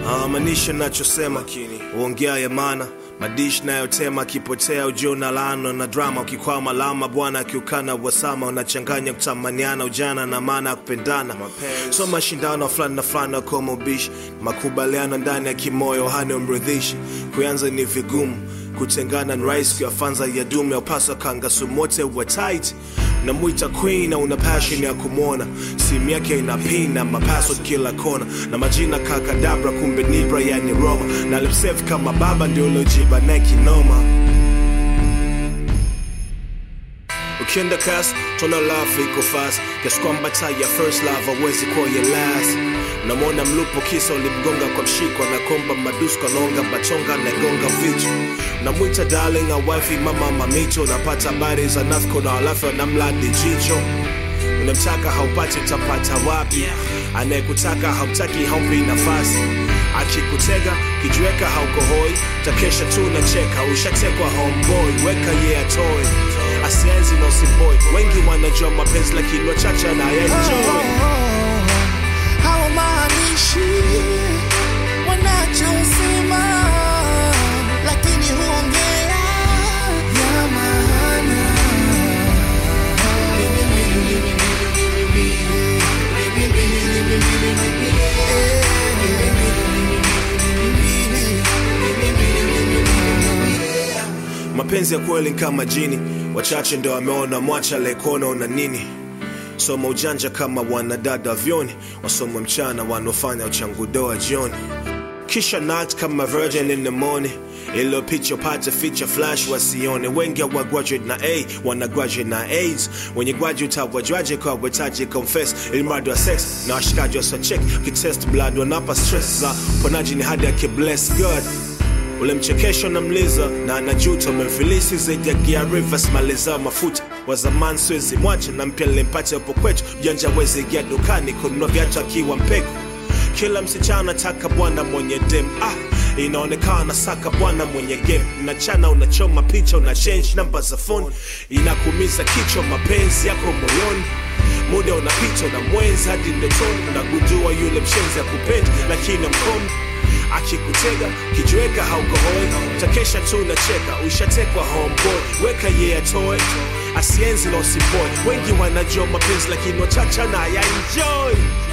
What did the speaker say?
Ah, maanisha nachosema uongea ya maana madish nayotema akipotea ujiona laano na drama ukikwama lama bwana akiukana wasama unachanganya kutamaniana ujana na maana ya kupendana so mashindano fulani na fulani kama ubishi makubaliano ndani ya kimoyo hani umridhishi kuanza ni vigumu kutengana ni rahisi kuyafanza ya dume ya upasa kanga sumote wa tight namwita queen na una passion ya kumwona simu yake ina pin na mapassword kila kona na majina kakadabra kumbe nibra yani roma na limsef kama baba ndio uliojiba naye kinoma ukienda kas tona love iko fast kiasi kwamba taa ya first love hawezi kuwa ya last namwona mlupo kisa ulimgonga kwa mshiko anakomba madusko anaonga bachonga nagonga vitu namwita darling a wifi mama mamito napata habari za nafko na halafu anamladi jicho unamtaka haupati utapata wapi anayekutaka hautaki haumpi nafasi akikutega kijiweka haukohoi takesha tu nacheka ushatekwa homeboy weka ye yeah, atoe asienzi na usimboi wengi wanajua mapenzi lakini wachache anayenjoy hawamaanishi wanachosema, lakini huongea ya maana. mapenzi ya kweli ni kama jini wachache ndo wameona mwacha aliyekuona una nini soma ujanja kama wanadada vyoni wasoma mchana wanaofanya uchangudoa jioni kisha nat kama virgin in the morning ilo picha upate feature flash wasione wengi wa graduate na a wana graduate na aids wenye graduate hawajwaje kwa wetaji confess ilimradi wa sex na washikaji wasachek kitest blood wanapa stress za ponaji ni hadi akibless god ule mchekesho na mliza na anajuta umemfilisi zaidi ya gia rivers maliza mafuta wa zamani siwezi mwacha na mpya nilimpata hapo kwetu janja wezi ingia dukani kununua viatu akiwa mpeko kila msichana taka bwana mwenye dem ah inaonekana saka bwana mwenye game unachana unachoma picha una change namba za phone inakumiza kichwa mapenzi yako moyoni muda unapita na mwenzi hadi ndotoni unagundua yule mshenzi akupendi lakini mkono akikutega kijiweka haukohoi takesha tu nacheka ushatekwa homeboy weka ye yeah, atoe asienzi na usiboy wengi wanajua mapenzi lakini wachacha na ya enjoy